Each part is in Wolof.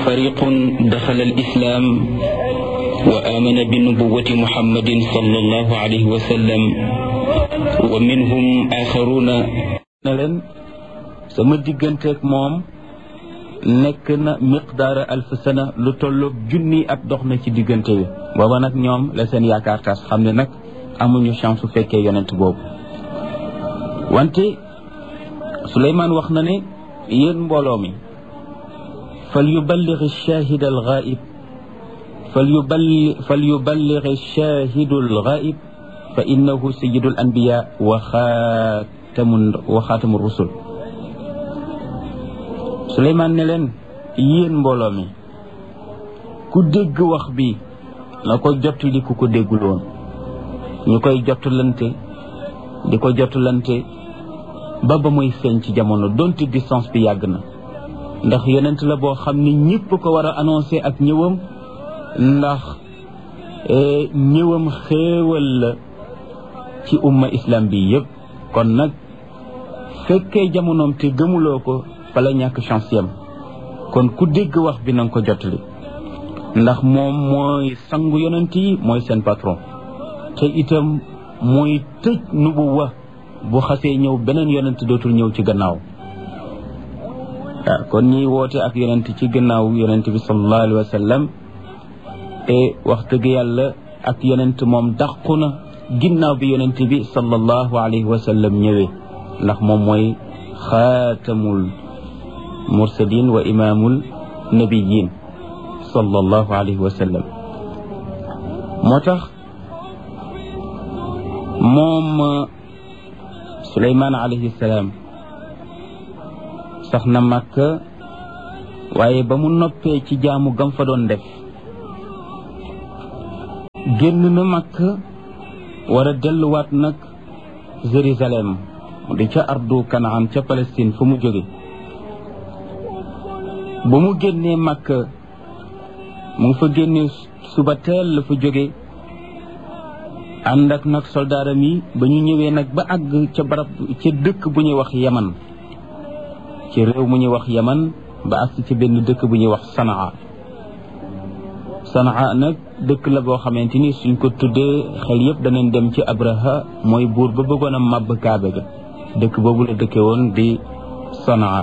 فريق دخل الإسلام وآمن بنبوة محمد صلى الله عليه وسلم ومنهم آخرون leen sama digganteeg moom nekk na miqdaara alf sana lu tolloog junni at dox na ci diggante bi booba nag ñoom la seen yaakaar tas xam ne nag amuñu chance su fekkee yonent boobu wante Suleymaan wax na ne yéen mbooloo mi fal yuballigh ash-shahid al-ghaib fal yuballigh fal yuballigh ash-shahid al-ghaib fa innahu sayyidu al-anbiya wa xaatamu wa xaatamu rusul Suleymaan ne leen yéen mbooloo mi ku dégg wax bi na ko jottali ku ko déggul woon ñu koy jottulante di ko jottulante ba ba muy feeñ ci jamono donte distance bi yàgg na ndax yonent la boo xam ni ñëpp ko war a annoncé ak ñëwam ndax ñëwam xéewal la ci umma islam bi yëpp kon nag fekkee jamonoom te gëmuloo ko fa la ñàkk chance yam kon ku dégg wax bi na nga ko jottali ndax moom mooy sangu yonent yi mooy seen patron te itam mooy tëj nubuwa bu xasee ñëw beneen yonent dootul ñëw ci gannaaw waaw kon ñiy woote ak yonent ci gannaaw yonent bi sallallahu alayhi wa sallam te wax dëgg yàlla ak yonent moom dàqu na ginnaaw bi yonent bi sallallahu alayhi wa sallam ñëwee ndax moom mooy xaatamul mursalin wa imaamul nabiyin sallallahu alayhi wa sallam moo tax moom Suleymaan alayhi salaam sax na Makka waaye ba mu noppee ci jaamu gam fa doon def génn na Makka war a delluwaat nag Jérusalem di ca ardu Kanaan ca Palestine fu mu jóge ba mu génnee Makka mu ngi fa génnee suba teel la fa jóge ànd ak nag soldaaram yi ba ñu ñëwee nag ba àgg ca barab ca dëkk bu ñuy wax yaman ci réew mu ñuy wax yaman ba àgg ci benn dëkk bu ñuy wax sanaa sanaa nag dëkk la boo xamante ni suñ ko tuddee xel yëpp danañ dem ci abraha mooy buur ba bëggoon a màbb kaabe ga dëkk boobu la dëkke woon di sanaa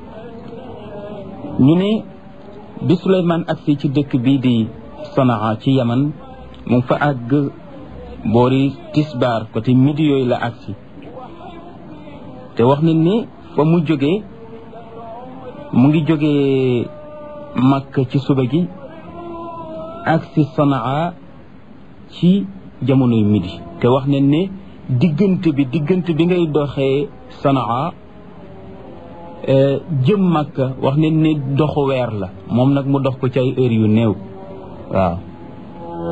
ñu ne bi Suleymaan agsi ci dëkk bii di sanaa ci yaman mu ngi fa àgg boori tisbaar côté midi yooyu la agsi te wax nañ ni fa mu jógee mu ngi jógee Makka ci suba gi agsi Sanaa ci jamonoy midi te wax nañ ne diggante bi diggante bi ngay doxee Sanaa jëm Makka wax nañ ne doxu weer la moom nag mu dox ko ci ay heures yu néew waaw